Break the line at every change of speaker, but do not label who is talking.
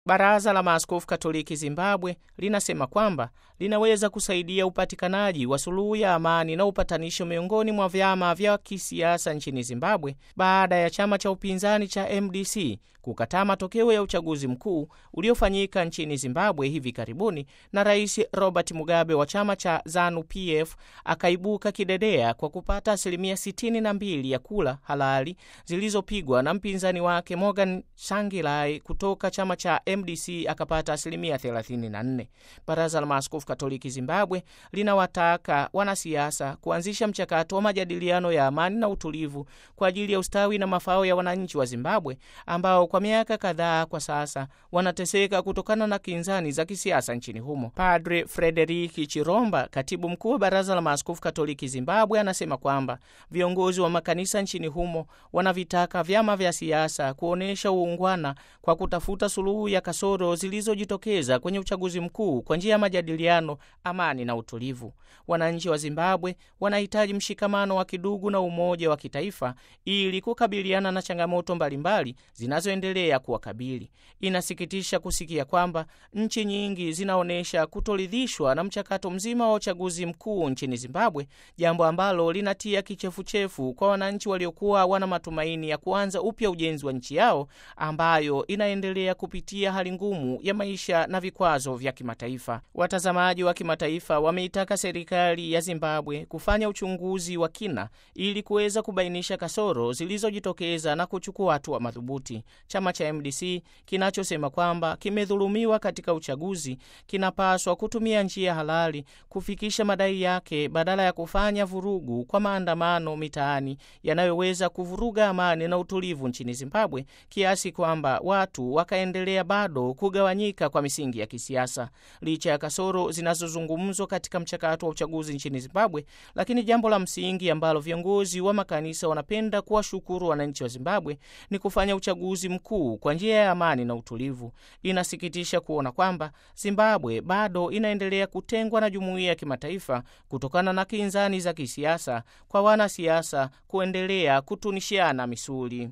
Baraza la Maaskofu Katoliki Zimbabwe linasema kwamba linaweza kusaidia upatikanaji wa suluhu ya amani na upatanisho miongoni mwa vyama vya kisiasa nchini Zimbabwe baada ya chama cha upinzani cha MDC kukataa matokeo ya uchaguzi mkuu uliofanyika nchini Zimbabwe hivi karibuni, na Rais Robert Mugabe wa chama cha ZANU PF akaibuka kidedea kwa kupata asilimia 62 ya kura halali zilizopigwa na mpinzani wake Morgan Tsvangirai kutoka chama cha MDC akapata asilimia 34. Baraza la Maaskofu Katoliki Zimbabwe linawataka wanasiasa kuanzisha mchakato wa majadiliano ya amani na utulivu kwa ajili ya ustawi na mafao ya wananchi wa Zimbabwe ambao kwa miaka kadhaa kwa sasa wanateseka kutokana na kinzani za kisiasa nchini humo. Padre Frederiki Chiromba, katibu mkuu wa Baraza la Maaskofu Katoliki Zimbabwe, anasema kwamba viongozi wa makanisa nchini humo wanavitaka vyama vya siasa kuonyesha uungwana kwa kutafuta suluhu ya kasoro zilizojitokeza kwenye uchaguzi mkuu kwa njia ya majadiliano, amani na utulivu. Wananchi wa Zimbabwe wanahitaji mshikamano wa kidugu na umoja wa kitaifa ili kukabiliana na changamoto mbalimbali zinazoendelea kuwakabili. Inasikitisha kusikia kwamba nchi nyingi zinaonyesha kutoridhishwa na mchakato mzima wa uchaguzi mkuu nchini Zimbabwe, jambo ambalo linatia kichefuchefu kwa wananchi waliokuwa wana matumaini ya kuanza upya ujenzi wa nchi yao ambayo inaendelea kupitia hali ngumu ya maisha na vikwazo vya kimataifa. Watazamaji wa kimataifa wameitaka serikali ya Zimbabwe kufanya uchunguzi wa kina ili kuweza kubainisha kasoro zilizojitokeza na kuchukua hatua madhubuti. Chama cha MDC kinachosema kwamba kimedhulumiwa katika uchaguzi kinapaswa kutumia njia halali kufikisha madai yake badala ya kufanya vurugu kwa maandamano mitaani yanayoweza kuvuruga amani na utulivu nchini Zimbabwe kiasi kwamba watu wakaendelea bado kugawanyika kwa misingi ya kisiasa. Licha ya kasoro zinazozungumzwa katika mchakato wa uchaguzi nchini Zimbabwe, lakini jambo la msingi ambalo viongozi wa makanisa wanapenda kuwashukuru wananchi wa Zimbabwe ni kufanya uchaguzi mkuu kwa njia ya amani na utulivu. Inasikitisha kuona kwamba Zimbabwe bado inaendelea kutengwa na jumuiya ya kimataifa kutokana na kinzani za kisiasa, kwa wanasiasa kuendelea kutunishiana misuli.